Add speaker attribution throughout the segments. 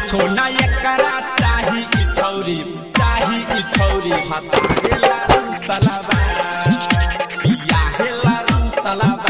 Speaker 1: कुछो ना एकरा चाही ई छौरी चाही ई छौरी भतारे लारू तलबा बियाहे लारू तलबा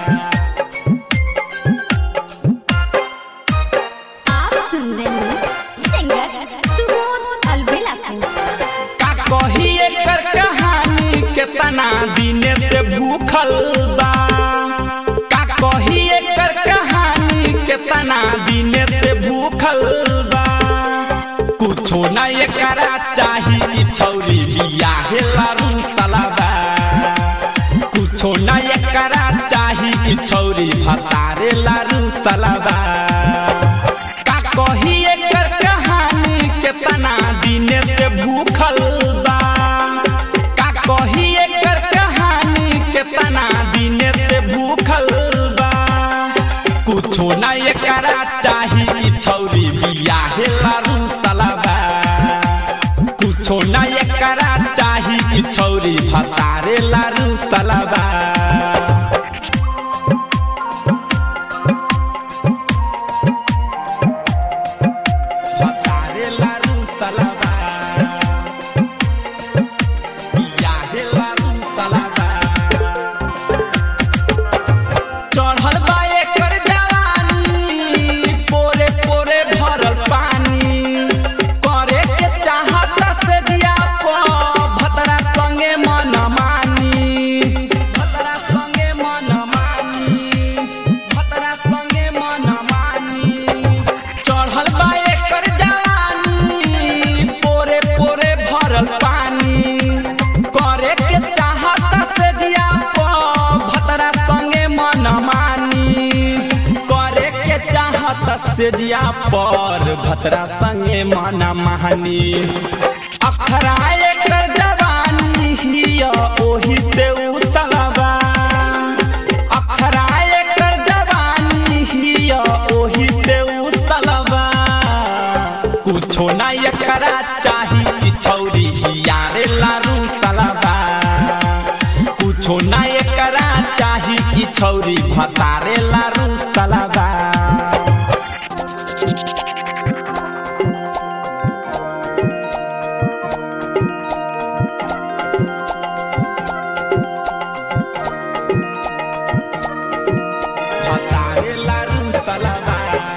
Speaker 2: आप सुन रहे हैं सिंगर सुबोध अलबेला को
Speaker 1: का कही एकर कहानी केतना दिने से भूखल बा का कही एकर कहानी केतना दिने से भूखल बा कुछो ना एकरा चाही ई छौरी बियाहे लारू तलबा कुछो ना एकरा चाही ई छौरी भतारे लारू तलबा का कही एकर कहानी केतना दिने से भूखल बा का कही एकर कहानी केतना दिने से भूखल बा कुछो ना एकरा चाही ई छौरी बियाहे लारू तलबा कुछो ना एकरा चाही ई छौरी भतारे लारू तलबा भतारे लारू तलबा बियाहे लारू तलबा चढ़ल बा एकर जवानी पोरे पोरे भरल पानी करे के चाहत से दिया प भतरा संगे मन मानी भतरा संगे मन मानी भतरा संगे मन मानी चढ़ल बा एकर जवानी पोरे पोरे भरल पानी करे के चाहत से दिया प भतरा संगे मन मानी करे के चाहत से दिया पर भतरा संगे मन मानी अखरा एकर जवानी हिया ओही से उतलबा अखरा एकर जवानी हिया ओही से उतलबा कुछो ना एकरा चाही ई छौरी यारे लारू तलबा कुछो ना एकरा चाही ई छौरी भतारे लारू तलबा भतारे लारू तलबा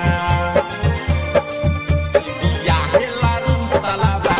Speaker 1: बियाहे लारू तलबा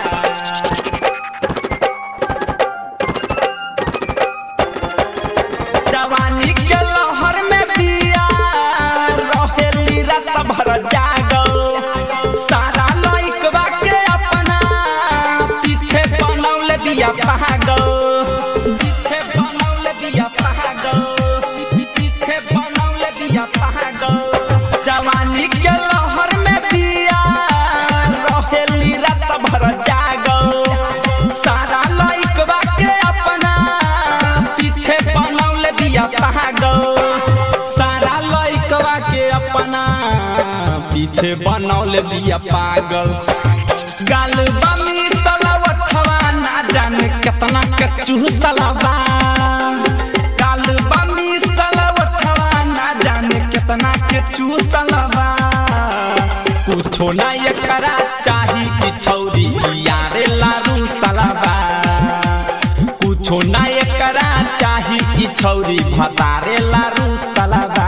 Speaker 1: जवानी के लहर में पिया रहेली रात भर जागल सारा लइकवा के अपना पीछे बनौले बिया पागल पीछे बनौले बिया पागल पीछे बनौले बिया पागल जवानी के लहर में पिया रहेली रात भर जागल सारा लइकवा के अपना पीछे बनौले बिया पागल सारा लइकवा के अपना पीछे बनौले बिया पागल गाल बमी तलवठवा ना जाने केतना के चूसलबा गाल बमी तलवठवा ना जाने केतना के चूसलबा कुछो ना एकरा चाही ई छौरी यारे लारू तलबा कुछो ना एकरा चाही ई छौरी भतारे लारू तलबा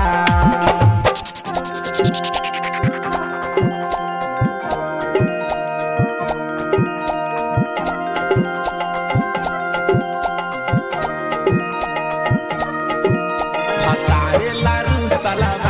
Speaker 1: भतारे लारू तलबा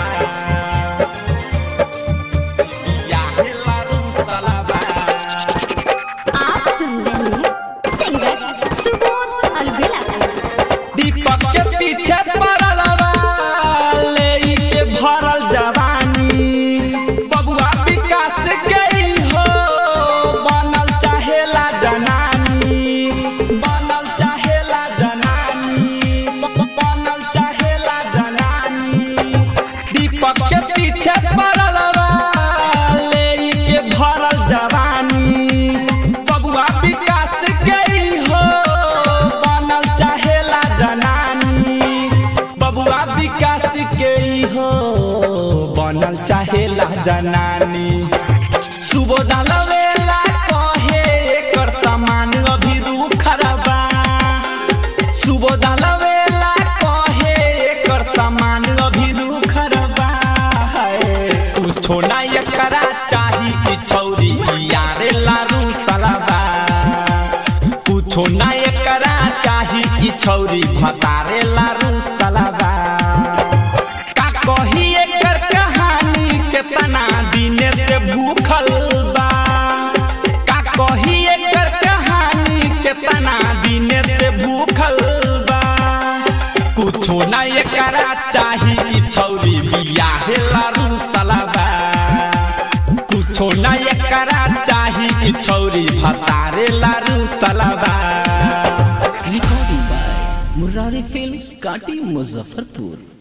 Speaker 1: बियाहे लारू तलबा
Speaker 2: आप सुन रहे हैं सिंगर सुबोध अलबेला को
Speaker 1: दीपक के पीछे पड़ल बा ले के भरल जवानी बबुआ विकास गई हो बनल चाहेला जनानी बनल चाहेला जनानी बनल चाहेला जनानी दीपक के पीछे पड़ल बा ले के भरल जवानी बबुआ विकास गई हो बनल चाहेला जनानी बबुआ विकास के हो बनल चाहेला जनानी सुबोधल वेला कहे एकर सामान अभी रूखरबा सुबोधल वेला कहे एकर सामान अभी रूखरबा है कुछो ना एकरा चाही ई छौरी यारे लारू सलाबा कुछो ना एकरा चाही ई छौरी भतारे लारू सलाबा का कही एकर कहानी केतना दिने से भूखल बा का कही एकर कहानी केतना दिने से भूखल बा कुछो ना एकरा चाही ई छौरी बियाहे लारू सलाबा कुछो ना एकरा चाही ई छौरी भतारे लारू सलाबा
Speaker 3: Recording by Murari Films, Kati, Muzaffarpur.